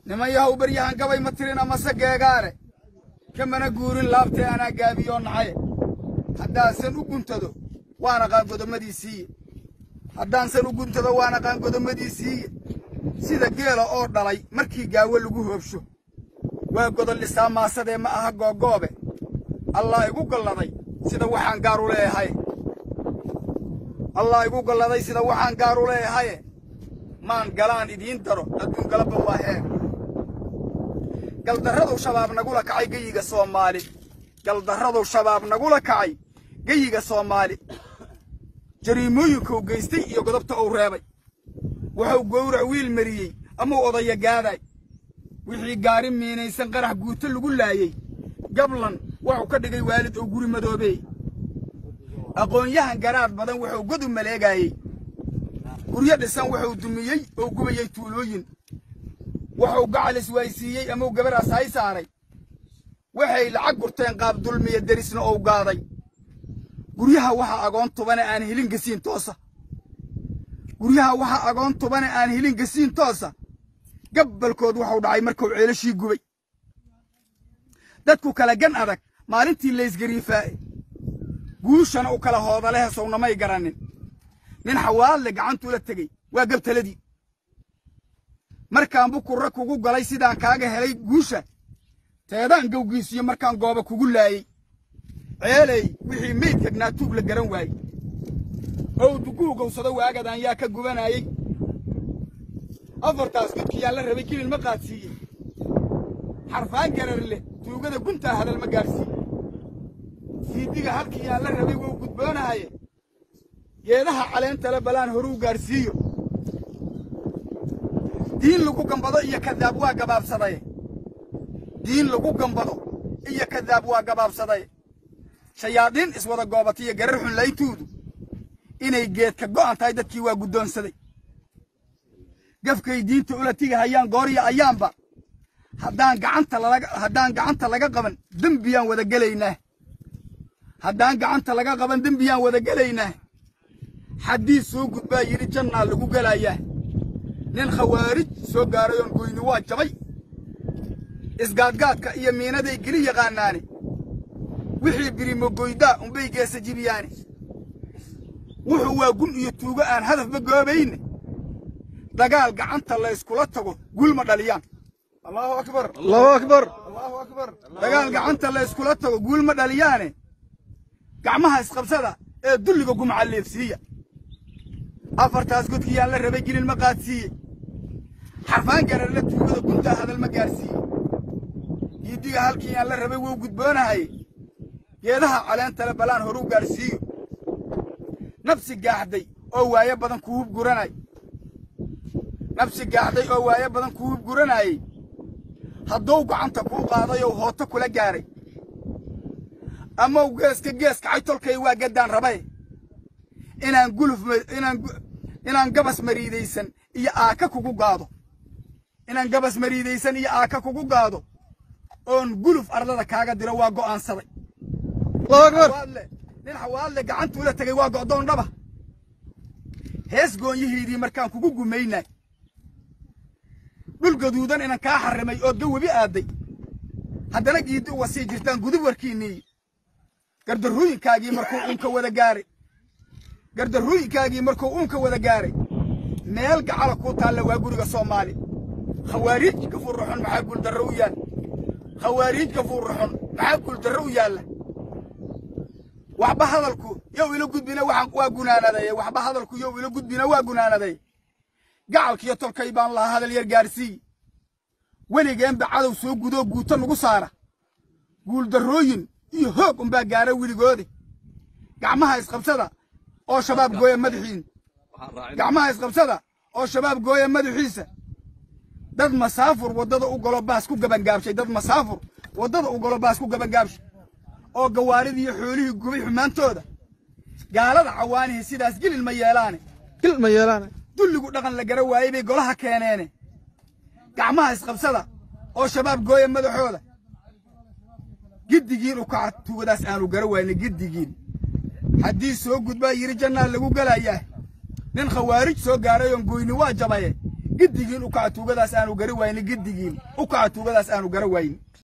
niman yahow baryahan gabay ma tirin amase geegaare kamana guurin laabtee anaa gaabiyoo nacaye haddaasan u guntado waan aqaan godommadiisiiye haddaansan u guntado waan aqaan godommadiisiiye sida geela oo dhalay markii gaawo lagu hoobsho waa godollisaa maasadee ma aha googoobe allah igu galladay sida waxaan gaar u leeyahay allah igu galladay sida waxaan gaar u leeyahaye maan galaan idiin daro adduun galabba waa heer galdarradow shabaab nagula kacay geyiga soomaali galdarradow shabaab nagula kacay geyiga soomaali jariimooyinkou geystay iyo godobta uu reebay wuxuu gowrac wiil mariyey amau odaya gaaday wixii gaari miinaysan qarax guuto lagu laayey gablan wuxuu ka dhigay waalid oo guri madoobeey aqoon-yahan garaad badan wuxuu god u maleegaayey guryo dhisan wuxuu dumiyey oo gubayey tuulooyin wuxuu gacal iswaaysiiyey amau gabaraas hay saaray waxay lacag gurteen qaab dulmiya derisna ou gaaday guryaha waxaa agoon tubane aan helin gasiin toosa guryaha waxaa agoon tubane aan helin gasiin toosa gabbalkood wuxuu dhacay markuu ceelashii gubay dadku kala gan adag maalintii laysgariifaa'e guushana u kala hoodalehe sownamay garannin nin xawaadle gacantuula tegey waa gabtaladii markaan bukurra kugu galay sidaan kaaga helay guusha teedaan gowgiisiyo markaan gooba kugu laayey ceeley wixii meydka naatuug la garan waayey ow duguu gowsado waagadaan yaa ka gubanaayey afartaas gudkiyaan la rabay kilil ma qaadsiiyey xarfaan garar leh tuugada guntaa hadal ma gaadhsiiye siidiga halkiyaan la rabay wou gudboonahaye geedaha caleentale balaan horuu gaadhsiiyo diin lagu gambado iyo kadaab waa gabaabsadaye diin lagu gambado iyo kadaab waa gabaabsadaye shayaadiin iswada goobatiyo garar xun layntoodu inay geedka go'an tahay dadkii waa guddoonsaday gafkay diinta ula tigahayaan goorya ayaanba haddaan gacanta lalaga haddaan gacanta laga qaban dembiyaan wada gelaynaa haddaan gacanta laga qaban dembiyaan wada gelaynaa xaddii soo gudbaa yidhi jannaa lagu gelayaa nin khawaarij soo gaarayoon goyni waa jabay isgaadgaadka iyo miinaday geli yaqaanaane wixii birimogoydaa unbay geesa jibiyaane wuxuu waa gun iyo tuugo aan hadafba goobayne dagaal gacanta layskula tago gulma dhaliyaan allahu akbar allahu akbar allahu akbar dagaal gacanta layskula tago guulma dhaliyaane gacmaha isqabsada ee dulliga gumcalleefsiiya afartaas godkiyaan la rabay gilin ma qaadsiiye xarfaan gararla tuugada guntaa hadal ma gaadhsiiye diidiga halkiiyaan la rabay wou gudboonahaye geedaha caleentale balaan horuu gaadhsiiyo nabsi gaaxday oo waayo badan ku hub guranay nabsi gaaxday oo waayo badan ku hub guranaayey hadduu gacanta kuu qaadayow hooto kula gaaray amaw geeska gees kacay tolkay waa gaddaan rabaye inaan guluf inaan inaan gabas mariidaysan iyo aaka kugu gaado inaan gabas mariidaysan iyo aaka kugu gaado oon guluf ardada kaaga diro waa go'aansaday allahu akbar xawaadle nin xawaadle gacantuula tegay waa go'doon dhaba hees goonyihiidii markaan kugu gumaynay dhul gaduudan inan kaa xarrimay ood ga webi aadday haddana giiddi uga sii jirtaan gudub warkiinniiyi gardarrooyinkaagii markuu uunka wada gaaray gardarrooyinkaagii markuu uunka wada gaaray meel gacala kuu taalla waa guriga soomaali khawaariij gafuurraxun maxaa guuldarro u yaalla khawaariij gafuurraxun maxaa guuldarro u yaalla waxba hadalku yow ila gudbina waxaan waa gunaanadaye waxba hadalku yow ila gudbina waa gunaanaday gacalkiyo tolkay baan lahaa hadal yar gaadhsiiye weligeenba cadow soo gudoo guuto nugu saara guuldarrooyin iyo hoog unbaa gaara weligoode gacmaha isqabsada oo shabaab gooya madaxiin gacmaha isqabsada oo shabaab gooya madaxiisa dad masaafur waddada u galo baas ku gabangaabshay dad masaafur waddada u galo baas ku gabangaabshay oo gawaaridii iyo xoolihii gubay xumaantooda gaalada cawaanihii sidaas gelin ma yeelaane gil ma yeelaan dulligu dhaqan la gara waayey bay golaha keeneene gacmaha isqabsada oo shabaab gooya madaxooda giddigiin u kaca tuugadaas aanu gara waayne giddigiin haddii soo gudbaa yidhi jannaa lagu gelayaa nin khawaarij soo gaaray oon goyni waa jabaye giddigiin u kaca tuugadaas aanu gara wayni giddigiin u kaca tuugadaas aanu gara wayni